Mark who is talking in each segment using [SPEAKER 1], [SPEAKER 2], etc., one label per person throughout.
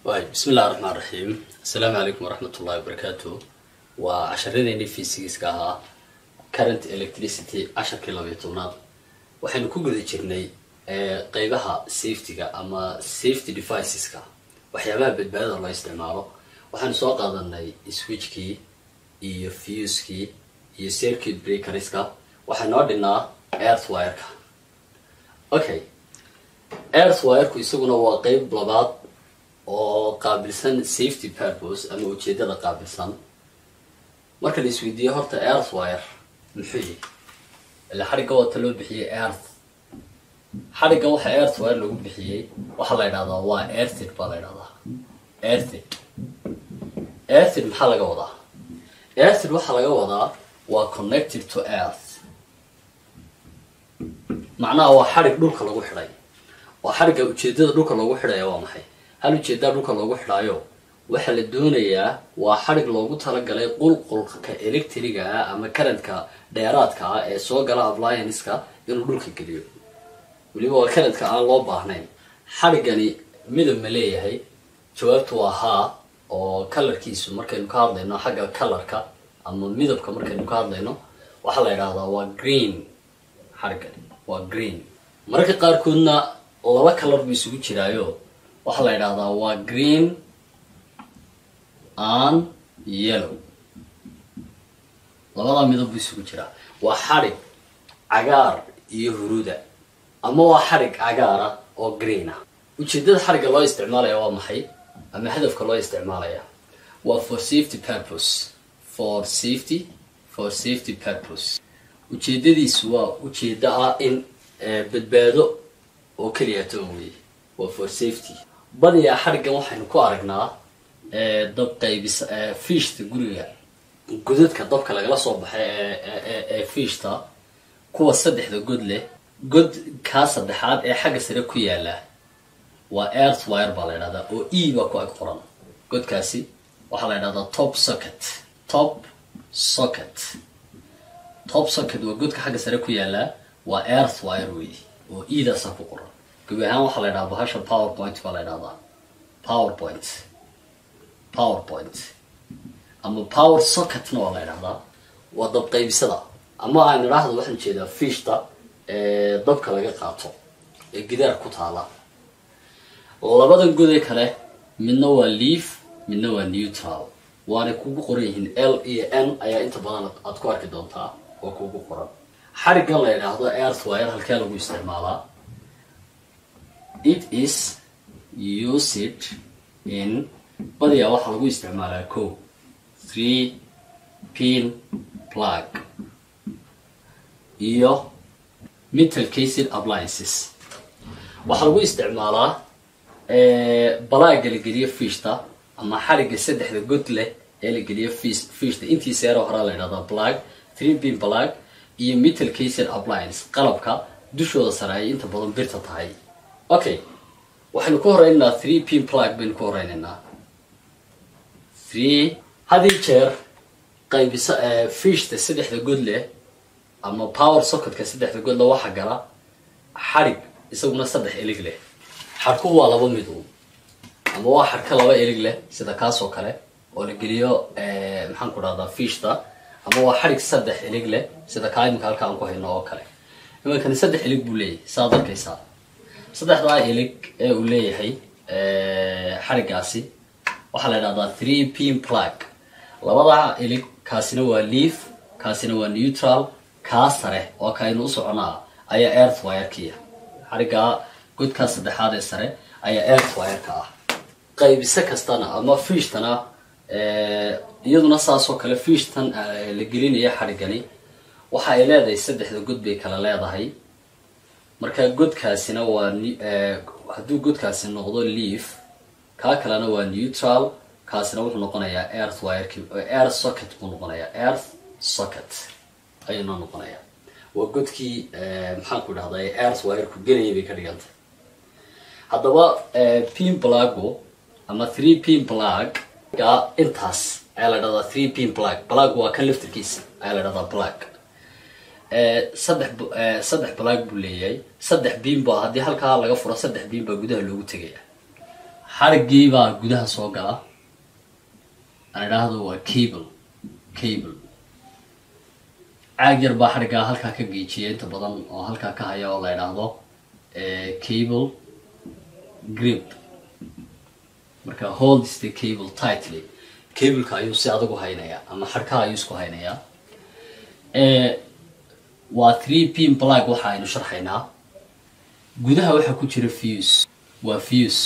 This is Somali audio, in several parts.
[SPEAKER 1] waay bismi illahi raxmaan raxiim assalaamu calaykum waraxmat ullahi wabarakaatu waa casharadeenii fiisigiiska ahaa current electricity casharkii labayo tobnaad waxaynu ku guda jirnay qeybaha safetyga ama safety deviceska waxyaabaha badbaadada loo isticmaalo waxaanu soo qaadanay switchkii iyo fuskii iyo circuit breakerska waxaa noo dhinaa earthwireka okay earthwireku isaguna waa qeyb labaad oo qaabilsan safety purpose ama ujeedada qaabilsan marka la isweydiiyo horta earthwire muxuu yihi ila xadhigga wata loo bixiyey earth xadhigga waxa earthwire lagu bixiyey waxaa la ydhahdaa waa earthid baa la ydhahdaa earthid earthid maxaa laga wadaa earthid waxaa laga wadaa waa connected to earth macnaha waa xadhig dhulka lagu xidhay waa xadhigga ujeedada dhulka loogu xidhaya waa maxay hal ujeedaa dhulka loogu xidhaayo waxaa la doonayaa waa xadhig loogu talagalay qulqulka electriga ah ama karantka dheeraadka ah ee soo gala applianska inuu dhulka geliyo weliba waa karantka aan loo baahnayn xadhiggani midab ma leeyahay jawaabtu waa haa oo kalarkiisu markaynu ka hadlayno xagga kalarka ama midabka markaynu ka hadlayno waxaa la yidhahdaa waa green xadhiggani waa green mararka qaarkoodna laba kalar buu isugu jiraayo waxaa la yidhahdaa waa green an yellow labadaa midab buu isugu jiraa waa xadhig cagaar iyo huruuda ama waa xadhig cagaara oo green ah ujeedada xadhigga loo isticmaalaya waa maxay ama hadafka loo isticmaalaya waa for safety purpose for safety for safety purpose ujeedadiisu waa ujeedo ah in badbaado oo keliyato weye waa for safety badiyaa xadhiggan waxaynu ku aragnaa dab qaybis fiishta guriga godadka dabka lagala soo baxay ee fiishta kuwa saddexda god leh god kaa saddexaad ee xagga sare ku yaala waa earth wire baa la ydhahdaa oo e baa ku ag qoran godkaasi waxaa la ydhahdaa top socket top socket top socket waa godka xagga sare ku yaala waa earth wire wey oo edaasaa ku qoran gabi ahaan waxaa la ydhahaa bahasha powerpoint baa la ydhahdaa powerpoint powerpoint ama power socketna waa la ydhahdaa waa dab qaybisada ama aan idhaahdo waxaan jeedaa fiishta ee dabka laga qaato ee gidaar ku taala labadan godee kale midna waa leaf midna waa neutral waanay kugu qoran yihiin l iyo n ayaa inta badan aad ku arki doontaa oo kugu qoran xariggan la yidhaahdo earth wire halkee lagu isticmaalaa it is used in badiyaa waxaa lagu isticmaalaa co three pin plug iyo metal cased appliances waxaa lagu isticmaalaa balaaga la geliyo fiishta ama xarigga saddexda god leh ee la geliyo fiis fiishta intiisa yaroo horaa la ydhahdaa plug three pin plug iyo metal cased appliance qalabka dushooda sare ay inta badan birta tahay okay waxaynu ku horeynaynaa three pin plug baynu ku horeynaynaa three hadii jeer qaybisa fiishta saddexda god leh ama power socketka saddexda god leh waxa gala xadhig isaguna saddex elig leh xadhku waa laba midu ama waa xadhka laba elig leh sida kaasoo kale oo la geliyo maxaan ku dhahdaa fiishta ama waa xadhig saddex elig leh sida kaa iminka halka aan ku hayno oo kale imankani saddex elig buu leeyahay saad arkaysaa saddexdaa elig ee uu leeyahay xadhiggaasi waxaa la ydhahdaa three pin plug labadaa elig kaasina waa leaf kaasina waa neutral kaa sare oo kaynu u soconaa ayaa earth wirkiya xadhiggaa godkaa saddexaad ee sare ayaa earth wireka ah qaybise kastana ama fiishtana iyaduna saasoo kale fiishtan la gelinaya xadhiggani waxa ay leedahay saddexda god bay kala leedahay marka godkaasina waa hadduu godkaasi noqdo leaf kaa kalena waa neutral kaasina wuxuu noqonayaa earth wirek earth socket buu noqonayaa earth socket ayuu noo noqonayaa waa godkii maxaan ku dhahday earth wireku gelayay bay ka dhigantay haddaba pin plago ama three pin plug ga intaas ayaa la dhahdaa three pin plug plug waa kan laftirkiisa ayaa la dhahdaa plug saddex saddex plug buu leeyahay saddex beam ba haddii halkaa laga furo saddex beam baa gudaha loogu tegaya xadhiggii baa gudaha soo gala aan idhaahdo waa cable cable caag yar baa xadhiggaa halkaa ka geejiya inta badan oo halkaa ka haya oo la idhaahdo cable grip marka holds the cable tightly cableka ayuu si adag u haynayaa ama xadhkaha ayuu isku haynayaa waa three pin plug waxa aynu sharxaynaa gudaha waxaa ku jira fuse waa fuse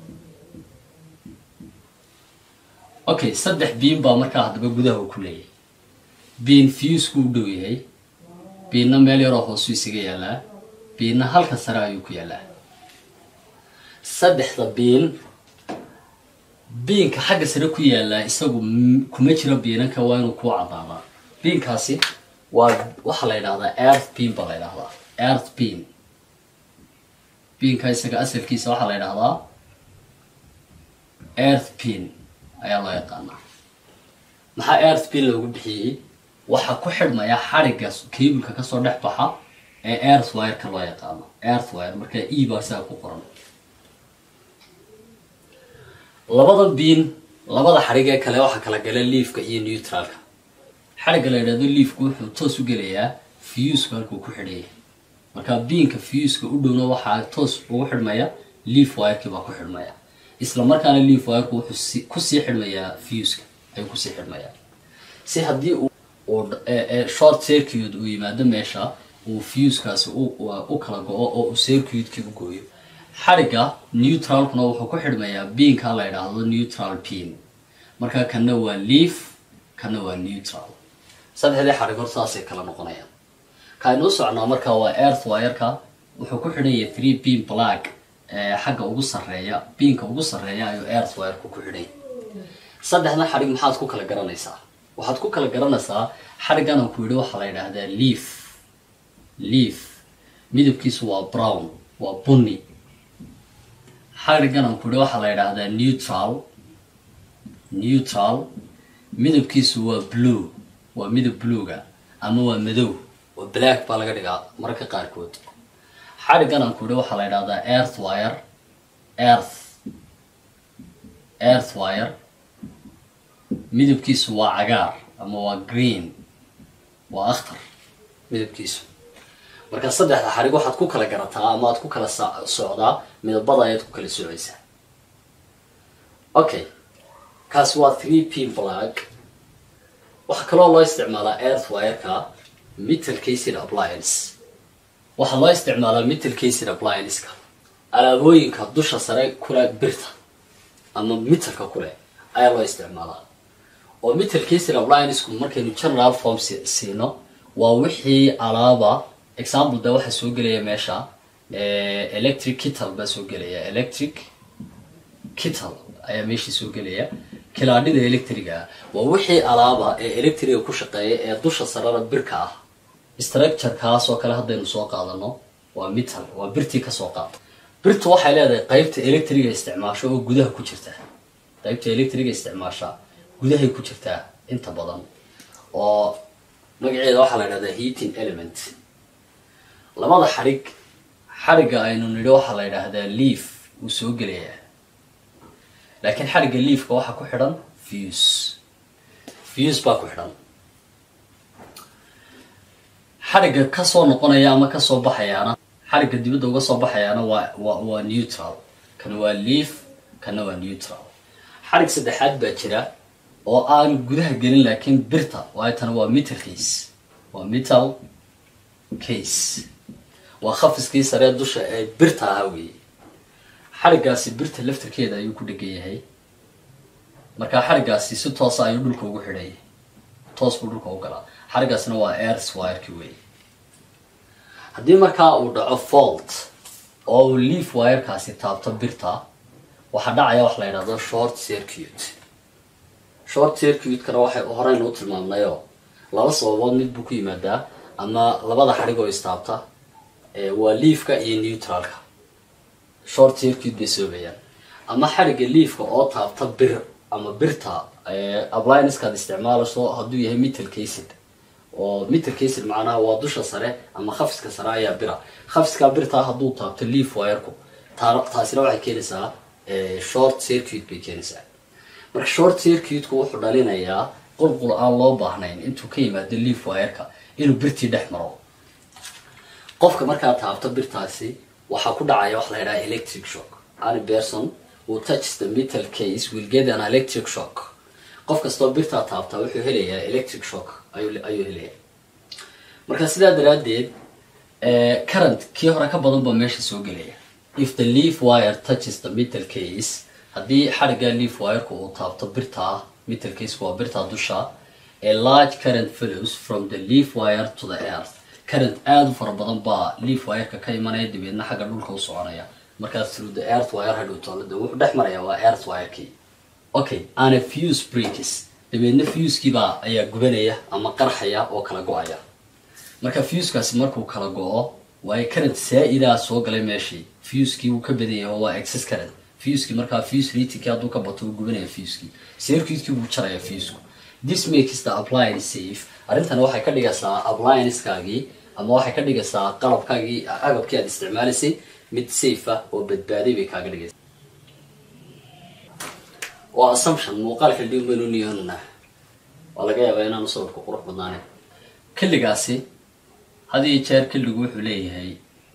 [SPEAKER 1] okay saddex biin baa markaa haddaba gudaha uu ku leeyahay biin fusku u dhow yahay biinna meel yaroo hoosu isaga yaalaa biinna halka sare ayuu ku yaalaa saddexda biin biinka xagga sare ku yaalaa isagu kuma jiro biinanka waa inuu kuu cadaadaa biinkaasi waa waxaa la yidhahdaa earth bean baa la yidhahdaa earth bean biinka isaga asalkiisa waxaa la yidhahdaa earth bean ayaa loo yaqaanaa maxaa earth bean loogu bixiyey waxaa ku xidhmaya xadhigga cableka kasoo dhex baxa ee earth wireka loo yaqaano earth wire marka e baa isaga ku qoran labada biin labada xadhig ee kale waxaa kala gala leafka iyo neutralka xadhigga la yidhahdo leafku wuxuu toos u gelayaa fusku halkuu ku xidhaya marka biinka fuska u dhowna waxaa toos ugu xidhmaya leaf wireki baa ku xidhmaya isla markaana leaf wireku wuxuu kusii xidhmayaa fuska ayuu kusii xidhmayaa si haddii uu short circuit uu yimaado meesha uu fuskaasi u kala go-o oo uu circuitkii u gooyo xadhigga neutralkuna wuxuu ku xidhmayaa biinka la yidhaahdo neutral pin marka kana waa leaf kana waa neutral saddexdii xadhig hor saasay kala noqonayaan kaaynu u socnaa marka waa earth wireka wuxuu ku xidhanya three bean plug xagga ugu sarreeya biinka ugu sarreeya ayuu earth wireku ku xidhanya saddexda xadhig maxaad ku kala garanaysaa waxaad ku kala garanaysaa xadhiggan aan ku yidhi waxaa la yidhaahdaa leaf leaf midabkiisu waa brown waa bunny xadhiggan aan ku yidhi waxaa la yidhaahdaa neutral neutral midabkiisu waa blue waa midab bluega ama waa madow waa black baa laga dhigaa mararka qaarkood xadhiggan aan ku yidhi waxaa la yidhahdaa earth wire earth earth wire midabkiisu waa cagaar ama waa green waa akhtar midabkiisu marka saddexda xadhig waxaad ku kala garataa ama aad ku kala socdaa midabada ayaad ku kala socaysaa okay kaasi waa three pin plug waxaa kaloo loo isticmaalaa earth wireka metal cased appliance waxaa loo isticmaalaa metal cased applianceka alaabooyinka dusha sare kule birta ama metalka kule ayaa loo isticmaalaa oo metal cased appliancku markaynu general form siino waa wixii alaaba example de waxaa soo gelaya meesha electric kittle baa soo gelaya electric kittle ayaa meeshii soo gelaya kilaadhida electriga waa wixii alaaba ee electriga ku shaqeeya ee dusha sarara birka ah structurekaas oo kale haddaynu soo qaadano waa metal waa birtii kasoo qaada birtu waxay leedahay qeybta electriga isticmaasho oo gudaha ku jirta qeybta electriga isticmaasha gudahay ku jirtaa inta badan oo magaceeda waxaa la idhahdaa heating element labada xadhig xadhigga aynu nidhi waxaa la yidhaahdaa leaf wuu soo gelayaa laakiin xadhigga leafka waxaa ku xidhan fuse fuse baa ku xidhan xadhigga kasoo noqonaya ama kasoo baxayaana xadhigga dibadda uga soo baxayaana waa waa waa neutral kana waa leaf kana waa neutral xadhig saddexaad baa jira oo aan gudaha gelin laakiin birta waayo tana waa metal case waa metal case waa khafiskii saree dusha ee birta ahaa weeye xadhiggaasi birta laftarkeeda ayuu ku dhegan yahay markaa xadhiggaasi si toosa ayuu dhulka ugu xidhayay toos buu dhulka u galaa xadhiggaasina waa airs wireki weeye haddii markaa uu dhaco fault oo uu leaf wirekaasi taabto birta waxaa dhacaya wax la yidhahdo short circuit short circuitkana waxay horeynu u tilmaamnayoo laba sababood mid buu ku yimaadaa ama labada xadhig oo istaabta waa leafka iyo neutralka short circuit bay soobayaan ama xadhigga leafka oo taabta bir ama birta applianceskaad isticmaalayso hadduu yahay metal cased oo metal cased macnaha waa dusha sare ama khafiska sare ayaa bira khafiskaa birtaa hadduu taabto leaf wireku taasina waxay keenaysaa short circuit bay keenaysaa marka short circuitku wuxuu dhalinayaa qulqul aan loo baahnayn intuu ka yimaado leaf wireka inuu birtii dhex maro qofka markaad taabto birtaasi waxaa ku dhacaya wax la yidhaha electric shock any person who touches the metal case will get an electric shock qof kastoo birtaa taabtaa wuxuu helayaa electric shock ayuu ayuu helayaa marka sidaa daraaddeed current kii hore ka badan baa meesha soo gelaya if the leaf wire touches the metal case haddii xadhigga leaf wireka uu taabto birtaa metal caseka waa birtaa dusha a large current follows from the leaf wire to the earth current aada u fara badan baa leaf wireka ka imanaya dabeedna xagga dhulka u soconaya markaas through the earth wire hadhow toolada wuxuu dhex maraya waa earth wirekii okay ana fuse breaks dabeedna fusekiibaa ayaa gubanaya ama qarxaya oo kala go-aya marka fusekaasi markuu kala go-o waayo current saa-idaa soo galay meeshii fusekii wuu ka badanya oo waa excess current fuskii markaa fuse ratingkii hadduu ka bato uu gubanaya fuskii circuitkii buu jaraya fusku this makes the appliance safe arrintan waxay ka dhigaysaa applianceskaagii ama waxay ka dhigaysaa qalabkaagii agabkii aad isticmaalaysay mid safe ah oo badbaaday bay kaaga dhigaysaa waa assumption muuqaalka dib baynu niyoonana waa laga yaabaa inaanu sawirka qurux badnaanen kelligaasi had iyo jeer kelligu wuxuu leeyahay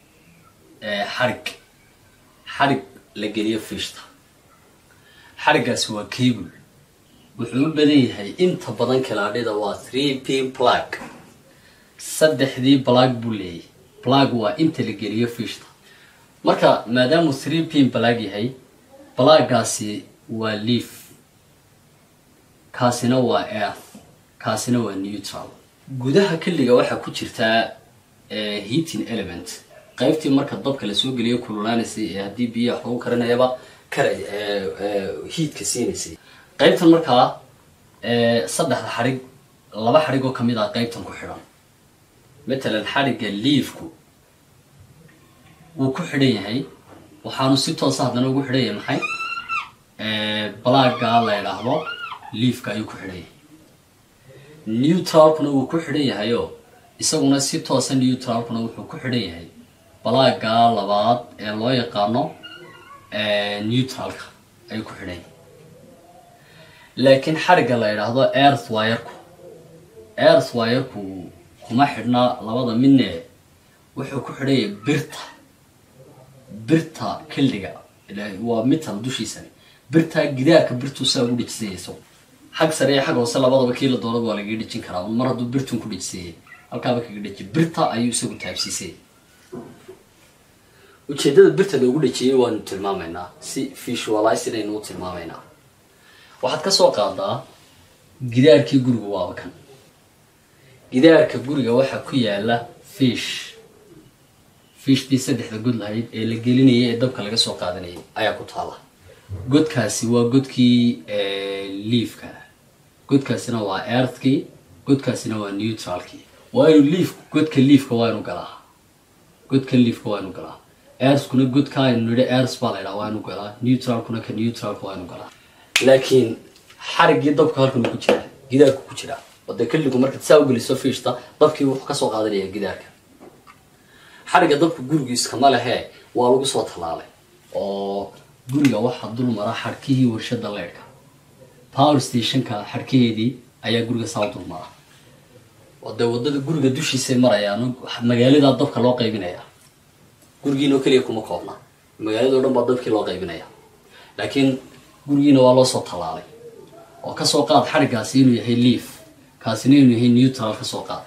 [SPEAKER 1] xarig xarig la geliyo fishta xariggaasi waa cable wuxuu u badan yahay inta badan kalaadhida waa three p plug saddexdii plug buu leeyahay plug waa inta la geliyo fishta marka maadaamuu three p plug yahay pluggaasi waa leaf kaasina waa earth kaasina waa neutral gudaha kelliga waxaa ku jirtaa heating element qaybtii marka dabka lasoo geliyo kululaanaysay ee haddii biyaha wax lagu karinayaba kara heatka siinaysay qaybtan markaa saddexda xadhig laba xadhig oo kamid ah qaybtan ku xidhan matalan xadhigga leafku wuu ku xidhan yahay waxaanu si toosa haddana ugu xidhan yahay maxay balaaga la idhaahdo leafka ayuu ku xidhan yahay neutralkuna wuu ku xidhan yahayo isaguna si toosa neutralkuna wuxuu ku xidhan yahay balaaga labaad ee loo yaqaano neutralka ayuu ku xidhan yahay laakiin xarigga la idhaahdo earth wireku earth wireku kuma xidhna labada midne wuxuu ku xidhan yahay birta birta kelliga waa mital dushiisani birtaa gidaarka birtuu saa ugu dhejisanya isagu xag sare iyo xag hoose labadaba kii la doonaba waa lagaga dhejin karaa mar hadduu birtun ku dhejisayay halkaaba kaga dheji birta ayuu isagu taabsiisay ujeeddada birta loogu dhejiyey waanu tilmaamaynaa si visualize inaynu u tilmaamaynaa waxaad ka soo qaadaa gidaarkii guriga waaba kan gidaarka guriga waxaa ku yaala fish fishtii saddexda god lahayd ee la gelinayay ee dabka laga soo qaadanayay ayaa ku taala godkaasi waa godkii leafka godkaasina waa earthkii godkaasina waa neutralkii waa inu leaf godka leafka waa inu galaa godka leafka waa inu galaa earthkuna godka aynu nidhi earth baa la ydhaha waa inu galaa neutralkuna ka neutralka waa inu galaa laakiin xariggii dabka halkan uu ku jiraa gidaarku ku jiraa oo dee kelligu markaad saa u geliso fiishta dabkii wuxuu kasoo qaadanaya gidaarka xarigga dabka gurigiiskama lehee waa lagu soo tallaalay oo guriga waxaa dul mara xadhkihii warshada leydhka power stationka xadhkaheedii ayaa guriga saa u dul mara oo dee waddada guriga dushiisay marayaan magaaladaa dabka loo qaybinaya gurigiinoo keliya kuma koobna magaalado dhan baa dabkii loo qaybinaya laakiin gurigiina waa loo soo tallaalay oo kasoo qaad xariggaasi inuu yahay leaf kaasina inuu yahay neutral kasoo qaad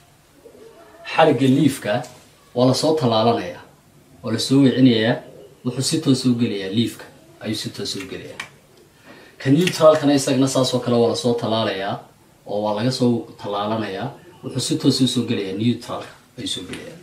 [SPEAKER 1] xarigga leafka waa lasoo tallaalanayaa waa lasoo wicinayaa wuxuu si toosa u gelayaa leafka ayuu si toosa u gelayaa ka neutralkana isagana saasoo kale waa lasoo tallaalayaa oo waa laga soo tallaalanayaa wuxuu si toosa usoo gelayaa neutralka ayuu soo gelayaa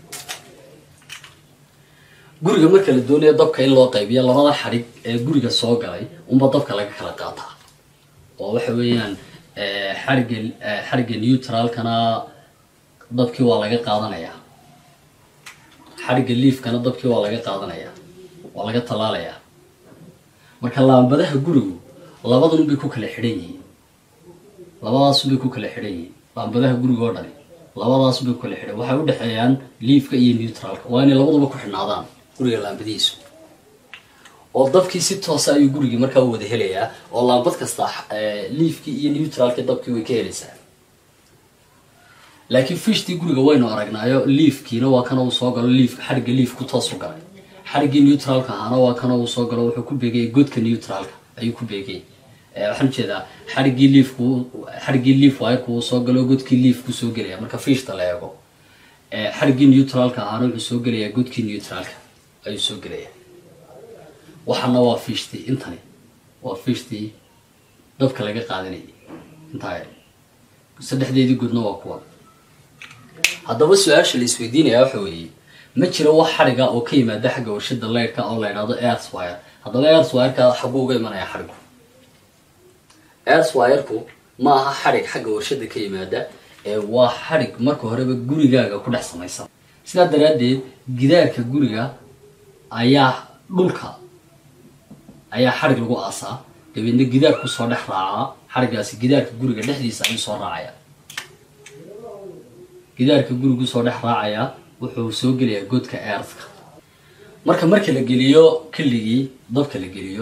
[SPEAKER 1] guriga marka la doonayo dabka in loo qaybiyo labada xadhig ee guriga soo galay unba dabka laga kala qaataa oo waxa weeyaan xarigga xarigga neutralkana dabkii waa laga qaadanayaa xarigga leafkana dabkii waa laga qaadanayaa waa laga tallaalayaa marka laambadaha gurigu labadunbay ku kala xidhan yihiin labadaasunbay ku kala xidhan yihiin laambadaha guriga oo dhani labadaasunbay ku kala xidhan waxay udhexeeyaan leafka iyo neutralka waa inay labaduba ku xidhnaadaan guriga laambadihiisu oo dabkii si toosa ayuu gurigii markaa u wada helayaa oo laambad kasta liifkii iyo neutralkii dabkii way ka helaysaa laakiin fishtii guriga waynu aragnaayo liifkiina waa kana uu soo galo liif xadhigga liifku toos u galay xadhiggii neutralka ahaana waa kana uu soo galo wuxuu ku beegaya godka neutralka ayuu ku beegay waxaan ujeedaa xadhiggii liifku xadhiggii liif waayku uu soo galo godkii liifku soo gelaya marka fishta la eego xadhiggii neutralka ahaana wuxuu soo gelayaa godkii neutralka ayuu soo gelaya waxaana waa fishtii intani waa fishtii dabka laga qaadanayay intaa saddexdeedii godna waa kuwa haddaba su-aasha la isweydiinaya waxa weeye ma jiro wax xadhiga oo ka yimaada xagga warshada leydhka oo la idhahdo airswire haddaba airswireka xaguu uga imanaya xadhigu airswireku ma aha xadhig xagga warshada ka yimaada ee waa xadhig marka horeba gurigaaga ku dhex samaysan sidaa daraaddeed gidaarka guriga ayaa dhulka ayaa xadhig lagu aasaa dabeedna gidaar kusoo dhex raacaa xadhiggaasi gidaarka guriga dhexdiisa ayuu soo raacaya gidaarka gurigu soo dhex raacayaa wuxuu soo gelayaa godka eertka marka marka la geliyo keligii dabka la geliyo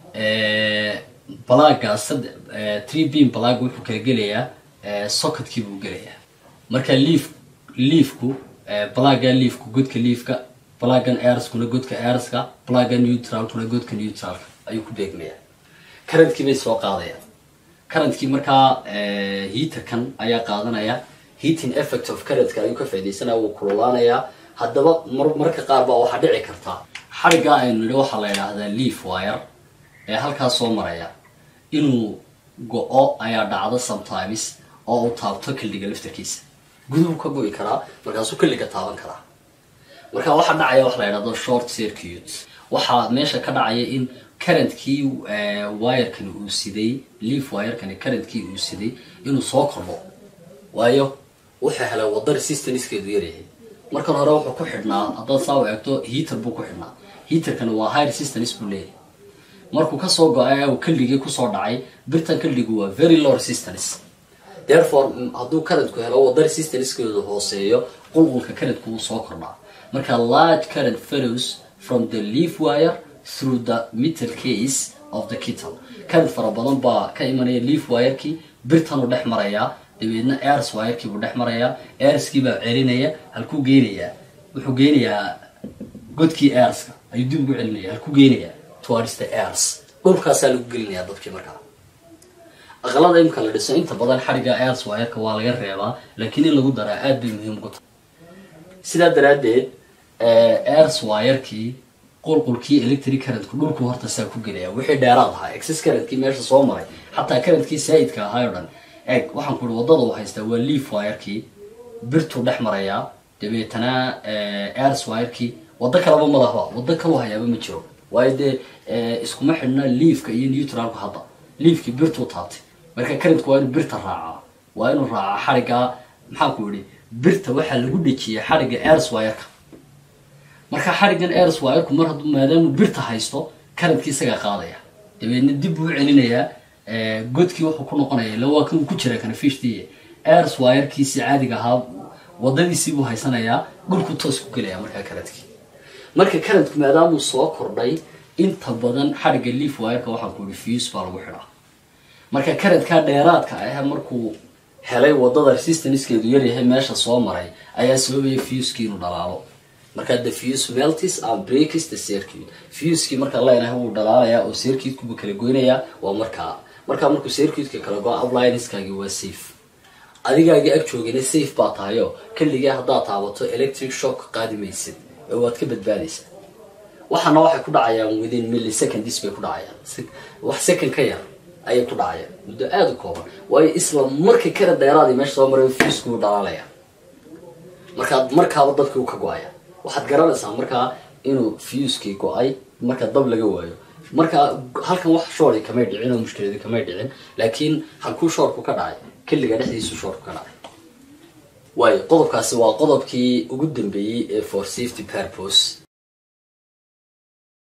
[SPEAKER 1] balagaas tree beam balag wuxuu kala gelayaa sockadkii buu gelayaa marka liif liifku balaga liifku godka liifka balagan airskuna godka airska balaga neutralkuna godka neutralka ayuu ku beegmayaa karantkii bay soo qaadayaan karantkii markaa heaterkan ayaa qaadanaya heating effect of karantka ayuu ka faaidaysanaya wuu kululaanayaa haddaba mar marka qaar baa waxaa dhici kartaa xadhiggaa aynu nidhi waxaa la yidhaahdaa leaf wire ee halkaas soo maraya inuu go-o ayaa dhacdo sometimes oo uu taabto kildhiga laftarkiisa guduhu ka go-i karaa markaasuu kildhiga taaban karaa marka waxaa dhacaya wax la yidhahdo short circuit waxaa meesha ka dhacaya in karantkii wirekani uu siday leaf wirekani karantkii uu siday inuu soo kordho waayo wuxuu helay wada resistanckeedu yaryahay markan hore wuxuu ku xidhnaa haddaad saa u eegto heater buu ku xidhnaa heaterkani waa high resistance buu leeyahay markuu kasoo go-ay uu kaldhigii kusoo dhacay birtan kaldhigu waa very low resistance therefore hadduu karantku helo wada resistancekeedu hooseeyo qulqulka karantku wuu soo kordhaa marka large current follows from the leaf wire through the metal case of the kittle current fara badan baa ka imanaya leaf wirekii birtanuu dhex marayaa dabeedna airs wirekii buu dhex marayaa airskii baa celinaya halkuu geenayaa wuxuu geenayaa godkii airska ayuu dib ugu celinaya halkuu geenayaa towards the airs dhulkaasaa lagu gelinayaa dadkii markaa aqalada imka la dhiso inta badan xadhigga airs wireka waa laga reebaa laakiin in lagu daraa aad bay muhiim ugu tahay sidaa daraaddeed airs wirekii qulqulkii electric currentku dhulku horta saa ku gelaya wixii dheeraad ahaa excess currentkii meesha soo maray xataa currentkii saa-idka ahaa o dhan eeg waxaan ku ihi waddada uu haystaa waa leaf wirekii birtuu dhex marayaa dabeetana airs wirekii waddo kalaba ma lahba waddo kalu hayaaba ma jiro waayo dee iskuma xidhna leafka iyo neutralku hadda leafkii birtuu taabtay marka currentku waa inuu birta raacaa waa inuu raacaa xadhigga maxaan ku yihi birta waxaa lagu dhejiyay xadhigga airs wireka marka xadhiggan airs wireku mar hadduu maadaamu birta haysto karantkii isagaa qaadaya dabeedna dib buu celinayaa godkii wuxuu ku noqonaya ila waa kan uu ku jira kana fishtiiy airs wirekiisii caadiga ahaa wadadiisii buu haysanayaa dhulku toos ku gelaya markaa karantkii marka karantku maadaamuu soo kordhay inta badan xadhigga leaf wireka waxaan ku ihi fuse baa lagu xidhaa marka karantkaa dheeraadka ah markuu helay wadada resistancekeedu yaryahay meesha soo maray ayaa sababaya fuskii inuu dhalaalo markaa the fuse meltis and breaks the circuit fuskii markaa leenahay wuu dhalaalayaa oo circuitkubu kala goynayaa waa markaa markaa markuu circuitka kala go uplineskaagi waa safe adigaagii ag joogina safe baa tahayo kaligii haddaad taabato electric shock qaadi maysid oo waad ka badbaadaysaa waxaana waxay ku dhacayaan within milliseconds bay ku dhacayaan wax second ka yar ayay ku dhacayaan muddo aada u kooban waayo isla markii kara dheeraadii meesha soo maray fuskuu dhalaalaya markaa markaaba dadkii u ka go-aya waxaad garanaysaa markaa inuu fuskii go-ay marka dab laga waayo markaa halkan wax shoori kamay dhicin oo mushkiladi kamay dhicin laakiin halkuu shoorku ka dhacay keliga dhexdiisu shoorku ka dhacay waayo qodobkaasi waa qodobkii ugu dambeeyey ee for safety purpose